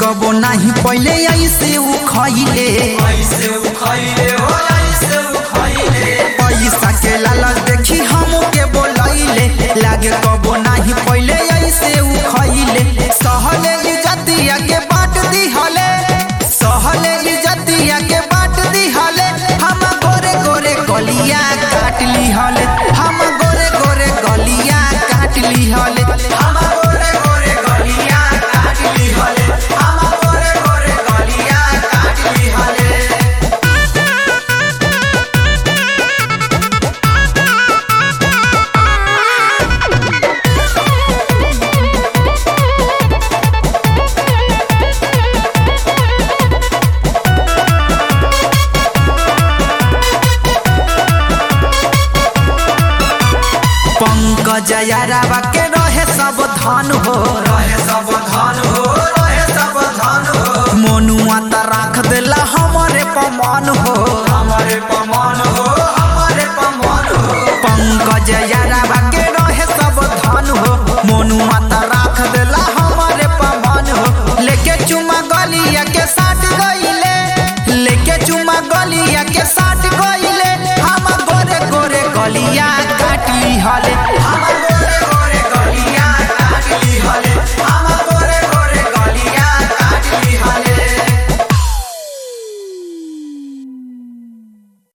कबो नाही पहिले ऐसे उ खइले ऐसे उखैले हो ऐसे उखैले पैसा के लालच देखी हम के बोलैले लागे कबो नाही पहिले ऐसे उ खइले सहले इज्जतिया के बाट दिहले सहले इज्जतिया के बाट दिहले हम गोरे गोरे गलिया काट लिहले हम गोरे गोरे गलिया काट लिहले हम गोरे गोरे गलिया काट लिहले हम गोरे गोरे गलिया काट लिहले पंकज यारावा के रहे सब धन हो रहे सब धन हो रहे सब धन हो मोनुआ त राख देला हमरे पमान हो हमारे पमान हो हमारे पमान हो पंकज यारावा के रहे सब धन हो मोनुआ त राख देला हमरे पमान हो लेके चुमा गलिया के साथ गइले लेके चुमा गलिया के साथ गइले हम गोरे गोरे गलिया काट लिहले